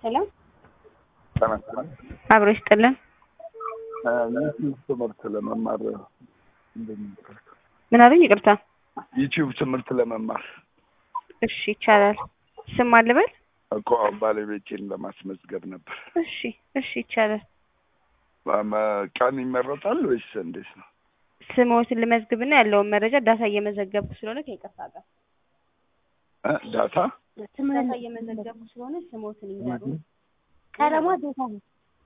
ሄሎ ተመስገን አብሮ ይስጥልን። ዩቲዩብ ትምህርት ለመማር እንደሚጠር ምን አሉኝ? ይቅርታ። ዩቲዩብ ትምህርት ለመማር እሺ ይቻላል። ስም አልበል? እኮ ባለቤቴን ለማስመዝገብ ነበር። እሺ እሺ ይቻላል። በመ- ቀን ይመረጣል ወይስ እንዴት ነው? ስምዎትን ልመዝግብና ያለውን መረጃ ዳታ እየመዘገብኩ ስለሆነ ከይቅርታ ጋር እ ዳታ ዳታ እየመዘገብኩ ስለሆነ ስምዎትን ይዘሩ። ቀለሟ ጌታሁን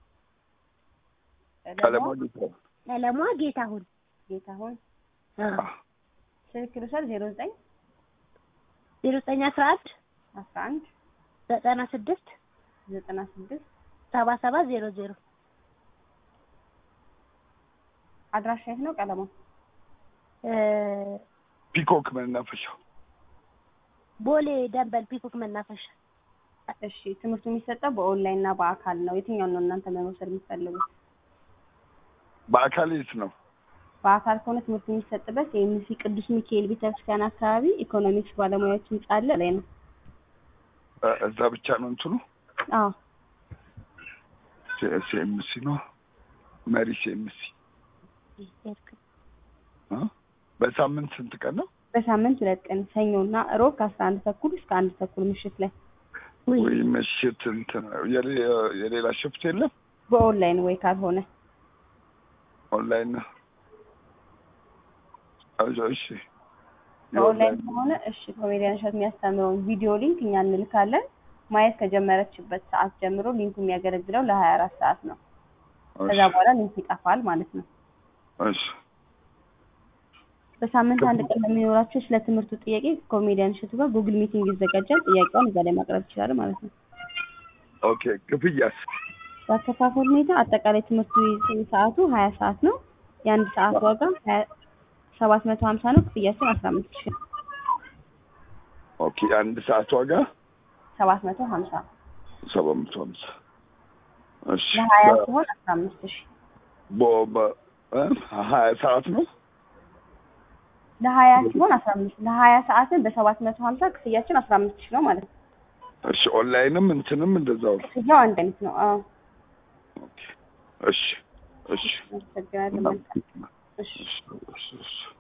ቀለማ ጌታ ቀለሟ ጌታሁን ጌታሁን ስልክ ልውሰድ ዜሮ ዘጠኝ ዜሮ ዘጠኝ አስራ አንድ አስራ አንድ ዘጠና ስድስት ዘጠና ስድስት ሰባ ሰባት ዜሮ ዜሮ አድራሻ የት ነው? ቀለማ ፒኮክ መናፈሻው ቦሌ ደንበል ፒኮክ መናፈሻ እሺ ትምህርቱ የሚሰጠው በኦንላይን እና በአካል ነው። የትኛውን ነው እናንተ መውሰድ የምትፈልጉት? በአካል የት ነው? በአካል ከሆነ ትምህርቱ የሚሰጥበት የኤምሲ ቅዱስ ሚካኤል ቤተክርስቲያን አካባቢ ኢኮኖሚክስ ባለሙያዎች ህንጻ አለ ላይ ነው። እ እዛ ብቻ ነው እንትኑ አዎ ሲኤምሲ ነው መሪ ሲኤምሲ እ በሳምንት ስንት ቀን ነው? በሳምንት ሁለት ቀን ሰኞና እሮብ ከአስራ አንድ ተኩል እስከ አንድ ተኩል ምሽት ላይ ወይ ምሽት እንትን የሌ- የሌላ ሽፍት የለም? በኦንላይን ወይ ካልሆነ ኦንላይን ነው። እሺ እሺ በኦንላይን ከሆነ እሺ ኮሜዲያን እሸት የሚያስተምረውን ቪዲዮ ሊንክ እኛ እንልካለን። ማየት ከጀመረችበት ሰዓት ጀምሮ ሊንኩ የሚያገለግለው ለሀያ አራት ሰዓት ነው። ከዛ በኋላ ሊንክ ይጠፋል ማለት ነው። እሺ በሳምንት አንድ ቀን ለሚኖራቸው ስለ ትምህርቱ ጥያቄ ኮሜዲያን እሸቱ ጋር ጉግል ሚቲንግ ይዘጋጃል። ጥያቄውን እዛ ላይ ማቅረብ ይችላል ማለት ነው። ኦኬ ክፍያስ? በአከፋፈል ሁኔታ አጠቃላይ ትምህርቱ ሰዓቱ ሀያ ሰዓት ነው። የአንድ ሰዓት ዋጋ ሰባት መቶ ሀምሳ ነው። ክፍያችን አስራ አምስት ሺህ ነው። ኦኬ አንድ ሰዓት ዋጋ ሰባት መቶ ሀምሳ ሰባት መቶ ሀምሳ እሺ ለሀያ በ- ሲሆን አስራ አምስት ሺህ በ- በ- እ ሀያ ሰዓት ነው። ለሀያ ሲሆን አስራ አምስት ለሀያ ሰዓትን በሰባት መቶ ሀምሳ ክፍያችን አስራ አምስት ሺህ ነው ማለት ነው። እሺ ኦንላይንም እንትንም እንደዛው ነው። ክፍያው አንድ አይነት ነው። አዎ ኦኬ እሺ እሺ አመሰግናለሁ። መልካም እሺ እሺ እሺ እሺ